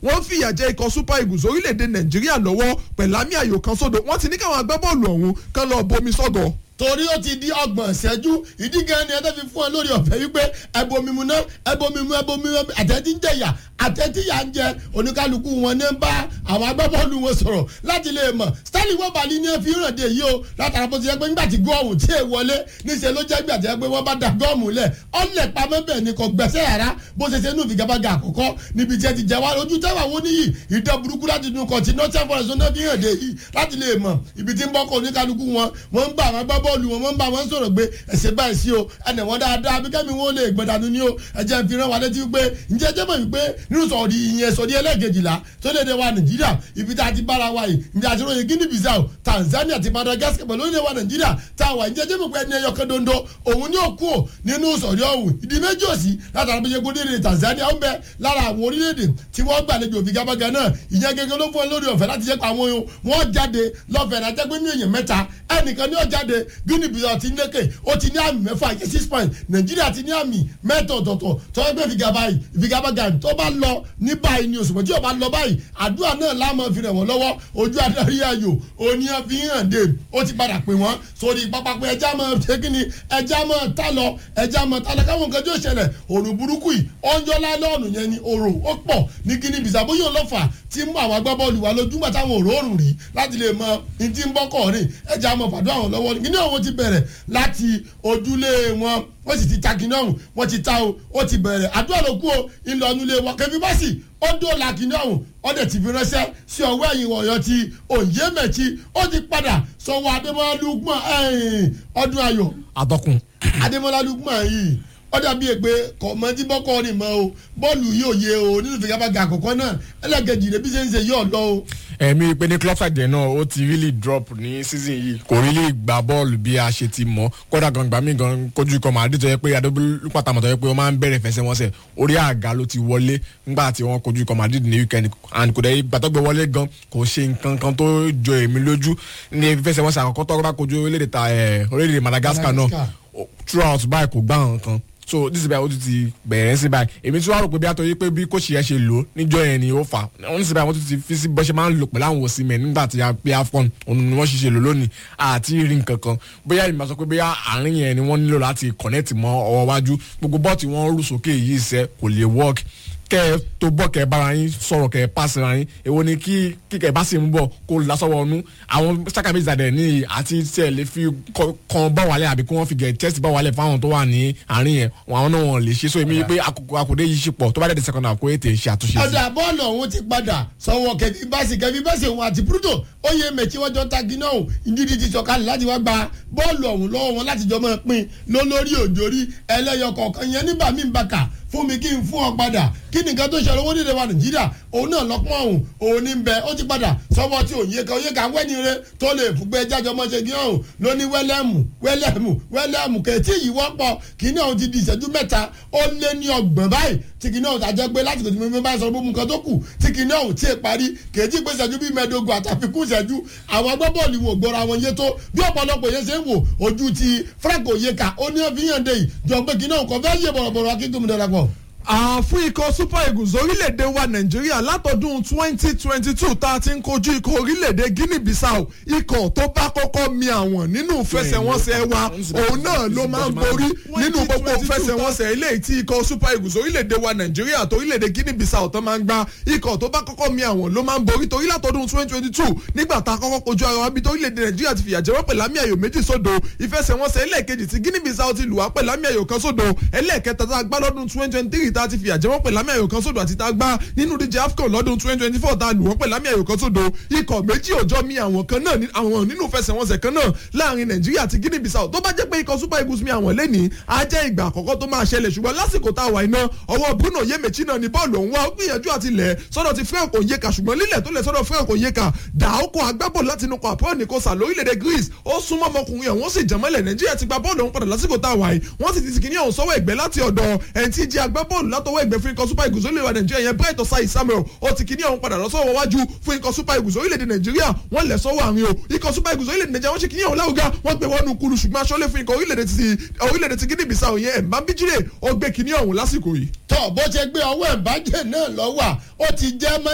wọ́n fìyà jẹ ikọ̀ super eagles orílẹ̀-èdè nàìjíríà lọ́wọ́ pẹ̀lámì ayò kan sódò wọ́n ti ní káwọn agbábọ́ọ̀lù ọ̀hún kan lọ bomi sọ́gọ̀ torí ó ti di ọgbọ̀n ìṣẹ́jú ìdí gan ni ẹ tẹ́ fi fún ọ lórí ọ̀fẹ́ wípé ẹbomimu náà ẹbomimu ẹbomimu àtẹ̀tí ń jẹ̀yà àtẹ̀tí yà ń jẹ oníkálukú wọn ní bá àwọn agbábọ́ọ̀lù wọn sọ̀rọ̀ láti lè mọ̀ stanley wọ́balì ní fi hàn dé yìí o látara bó ti yẹ pé nígbà tí gọ́ọ̀mù tí ì wọlé níṣẹ́ ló jẹ́ gbà tí yẹ pé wọ́n bá da gọ́ọ̀mù lẹ̀ ọ̀lẹ̀ pamọ́ bẹ́ẹ̀ ni kò gbẹ̀sẹ̀ yàrá bó ṣe ṣe nù figabaga àkọ́kọ́ níbi tí ẹ ti jẹ wá ojú tẹ́wà wọ́n níyì ìdán burúkú láti dun kọ̀tì northern forest náà fi hàn dé yìí láti lè mọ̀ ibi tí ń bọ́ kọ́ oníkálukú wọn wọ́n ń bá àwọn agbábọ́ọ̀lù wọn wọ́n ń bá wọn sọ̀rọ̀ pé ẹ̀sẹ̀ báyìí sí o ẹnì wọn dáadáa bí kẹ́mi wọn lè gbẹ̀dánù ní o ẹ̀jẹ̀ fi rán wa létí pé ǹjẹ́ jẹ́ mọ̀ wípé nínú sọ̀rí ìyẹn sọ̀rí ẹlẹ́gẹ̀jìlá tó lè dé wa nàìjíríà ibi tá a ti bára wa yìí ǹjẹ́ àti ròyìn guinea bissau tanzania àti madagascar pẹ̀lú orílẹ̀ wa nàìjíríà tá a wà ǹjẹ́ jẹ́ mọ̀ pé ẹni ẹyọ kan dondo òun ní òkú ò nínú sọ̀rí ọ̀hún ìdí méjì òsì látara bí yẹgbó dédé tanzania ó ń bẹ lára àwọn orílẹ̀-èdè tí wọ́n gbàlejò òfìgàbàgà náà ìyẹn gẹ́gẹ́ ló fún ẹ lórí ọ̀fẹ́ láti jẹ́ pé àwọn wọn jáde lọ́fẹ̀ẹ́ náà jẹ́ pé ní èèyàn mẹ́ta ẹnìkan ní ó jáde guinea bissau ti ń lékè ó ti ní àmì mẹ́fà yẹ six point nàìjíríà ti ní àmì mẹ́tọ̀ ọ̀tọ̀ọ̀tọ̀ tó ń gbé ìfigagbága tó bá lọ ní báyìí ni òṣùpọ̀ tí ó bá lọ báyìí àdúrà náà láàmú fi rẹ̀ wọ́n lọ́wọ́ ojú adarí ayò oníyàn fi hàn dé ó ti padà pè wọ́n sórí pápá pé ẹja mọ̀ ṣé kí ni ẹja mọ̀ tá lọ ẹja mọ̀ tá lọ káwọn nǹkan tí ó ṣẹlẹ̀ òrùn burúkú yìí ọjọ́ lálọ́ọ̀nù yẹn ni òrò ó pọ̀ ní kíní bìsà bóyá ọlọ́fà tí ń mú àwọn agbábọ́ọ̀lù wa lójúmọ̀ táwọn òróòrùn rí láti lè mọ ní tí ń bọ́kọ̀ rìn ẹja mọ̀ fàdúrà wọn lọ́wọ́ kíní àwọn ti bẹ̀rẹ̀ láti ojúlé wọn wọ́n sì ti ta kìnìún ọ̀hún wọ́n ti ta o ó ti bẹ̀rẹ̀ àdúrà ló kú o ìlọnulẹ̀ wọn kẹfí bọ́sì ó dóòlà kìnìún ọ̀hún ó dẹ̀ ti fi ránṣẹ́ sí ọwọ́ ẹ̀yìn wọ̀nyọ́ ti òye mẹ̀tì ó ti padà sọ̀wọ́ adémọ́lá lukman ọdún ayọ̀ atọ́kùn. adémọ́lá lukman yìí ó dàbí èpè kọ̀mọ́tì bọ́kọ́ ni mọ́ o bọ́ọ̀lù yóò yé o nínú ìfigagbága àkọ́kọ́ náà ẹlẹ́gẹ̀jì rẹ̀ bí ṣe ń ṣe yóò lọ o ẹ̀mí pé ní club side náà ó ti really drop ní season yìí kò really gba bọ́ọ̀lù bí a ṣe ti mọ̀ kódà gan gbà mí gan kojú ikọ̀ màdí tó yẹ pé adébólú pàtàkì tó yẹ pé wọ́n máa ń bẹ̀rẹ̀ fẹsẹ̀wọnsẹ̀ orí àga ló ti wọlé nígbà tí wọ́n kojú ikọ̀ màdí ní weekend and kò dẹ̀ gbàtọ́gbẹ̀ wọlé gan kò ṣe nǹkan kan tó jọ èmi lójú ní fẹsẹ̀wọnsẹ̀ àkọ́kọ́ tó bá kojú orílẹ̀-èdè Madagascar náà throughout báyìí kò gbá nǹkan so this is báyìí ó ti ti bẹ̀rẹ̀ sí báyìí èmi tí wàá rò pé bí àtọ́ yí pé bí kòṣì yẹn ṣe lò níjọ́ yẹn ni ó fà wọ́n ní sí báyìí wọ́n tún ti fi sí bọ́ṣẹ́ máa ń lò pẹ̀lú àwọn òsì mẹ́ nígbà tí a pé afọ́n òun ni wọ́n ṣiṣẹ́ lò lónìí àti rí nǹkan kan bóyá ìmọ̀ sọ pé bóyá àárín yẹn ni wọ́n nílò láti connect mọ́ ọwọ́ wájú gbogbo bọ́ọ̀tì wọn rú sókè yìí sẹ́ kò lè work kẹ ẹ tó bọ kẹ ẹ bára yín sọ̀rọ̀ kẹ ẹ pàṣẹ ra yín èwo ni kí kíkẹ bá sì ń bọ̀ kó lásọwọ ọnu àwọn sákàbí ìzàdẹ ní àti tí ẹ lè fi kan bá wàlẹ àbí kí wọn fi gẹ tẹsí bá wàlẹ fáwọn tó wà ní àárín yẹn àwọn náà wọn lè ṣe so èmi pé àkùdé yìí ṣe pọ̀ tó bá dẹ̀ di second half kó ètè ṣe àtúnṣe sí. ọ̀dà bọ́ọ̀lù ọ̀hún ti padà sọ̀wọ́ kẹfí báṣì kẹfí báṣì òun àti púrútò ó yẹ mẹ̀tí wọ́n jọ ta gíná òun ìdíje ti sọ̀kalẹ̀ láti wá gba bọ́ọ̀lù ọ̀hún lọ́wọ́ wọn láti jọ máa pín lólórí òjòrí ẹlẹ́yọ kọ̀ọ̀kan yẹn nígbà míì bàkà fún mi kí n fún ọ padà kí ni nǹkan tó ṣe owó nílé wa nàìjíríà òun náà lọ́pọ̀ ọ̀hún òun ní bẹ ó ti padà sọ́wọ́ tí òun yé kan òye kan wẹ́ni rẹ tó lè fún pé jájọ mọ́ ṣe kí ọ̀hún ló ní wẹ́lẹ́mù wẹ́lẹ́mù wẹ́lẹ́mù kẹ̀tí yìí wọ́pọ̀ kí ní ọ̀hún ti di ìṣẹ́jú mẹ́ta ó lé ní ọgbọ̀n báyìí tí kì ní ọ̀hún tàjẹ́ pé láti kòtò mímú báyìí sọ gbogbo nǹkan tó kù tí kì ní ọ̀hún tí ì parí kẹ̀tí pé ìṣẹ́jú bíi mẹ́ẹ̀ẹ́dógún àtàfikún ìṣẹ́jú àwọn agbábọ́ọ̀lù wò gbọ́ra wọn yé tó bí ọ̀pọ̀lọpọ̀ yẹn ṣe ń wò ojú ti Frank Oyeka ó ní ọ̀fíyàn dé yìí jọ pé kì ní ọ̀hún kọ́ fẹ́ yé bọ̀rọ̀bọ̀rọ̀ akíkùnmí darapọ̀ fún ikọ̀ super eagles orílẹ̀-èdè wa nàìjíríà látọdún twenty twenty two tá a ti ń kojú ikọ̀ orílẹ̀-èdè guinea bissau ikọ̀ tó bá kọ́kọ́ mi àwọn nínú fẹsẹ̀wọnsẹ̀ wa òun náà ló máa ń borí nínú gbogbo fẹsẹ̀wọnsẹ̀ eléyìí tí ikọ̀ super eagles orílẹ̀-èdè wa nàìjíríà àti orílẹ̀-èdè guinea bissau tó máa ń gba ikọ̀ tó bá kọ́kọ́ mi àwọn ló máa ń borí torí látọdún twenty twenty two nígbà tá a kọ́kọ́ kojú ara wa bí orílẹ̀-èdè nàìjíríà ti fìyà jẹ wọ́n pẹ̀lú àmì ayò méjì sódò ìfẹsẹ̀wọnsẹ̀ ẹlẹ́ẹ̀kejì tí guinea bissau ti lù wá pẹ̀lú àmì ayò kan sódò ẹlẹ́ẹ̀kẹta tá a gbá lọ́dún twenty twenty three tá a ti fìyà jẹ wọ́n pẹ̀lú àmì ayò kan sódò àti tá a gbá nínú díje afcon lọ́dún twenty twenty four tá a lù wọ́n pẹ̀lú àmì ayò kan sódò ikọ̀ méjì òjọ́ mi àwọn kan náà àwọn nínú fẹsẹ̀wọnsẹ̀ kan náà láàrin nàìjíríà àti guinea bissau tó bá jẹ́ pé ikọ̀ super eagles mi àwọn lẹ́nìí á jẹ́ ìgbà àkọ́kọ́ tó máa ṣẹlẹ̀ ṣùgbọ́n lásìkò tá a wà iná ọwọ́ bruno yemechi náà ni bọ́ọ̀lù ọ̀hún wá ó gbìyànjú àti lẹ̀ sọ́dọ̀ ti frank onyeka ṣùgbọ́n lílẹ̀ tó lẹ̀ sọ́dọ̀ frank onyeka dàókò agbábọ́ọ̀lù láti inú pàpọ́ nìkọ́sà lórílẹ̀‐èdè greece ó súnmọ́ ọmọkùnrin ọ̀hún sì jẹ́mọ́lẹ̀ nàìjíríà ti gba bọ́ọ̀lù ọ̀hún padà lásìkò tá a wà yìí wọ́n sì ti ti kìíní ọ̀hún sọ́wọ́ ẹ̀gbẹ́ láti ọ̀dọ̀ ẹni tí jẹ́ agbábọ́ọ̀lù látọwọ́ ẹ̀gbẹ́ fún ikọ̀ super eagles orílẹ̀-èdè nàìjíríà yẹn bright osai samuel ó ti kìíní ọ̀hún padà lọ́sọ̀wọ́ wájú fún ikọ̀ super eagles orílẹ̀-èdè nàìjíríà wọ́n lẹ̀ sọ́wọ́ àárín o ikọ̀ super eagles orílẹ̀-èdè nàìjíríà wọ́n ṣe kìíní ọ̀hún láwùgá wọ́n gbé wọnú kulu ṣùgbọ́n aṣọ́lé fún ikọ̀ orílẹ̀-èdè ti orílẹ̀-èdè ti guinea bissau yẹn ẹ̀mbá bíjìlẹ̀ ó gbé kìíní ọ̀hún lásìkò yìí. tọ́ bó ṣe gbé ọwọ́ ẹ̀bájẹ́ náà lọ́wọ́ ó ti jẹ́ mọ́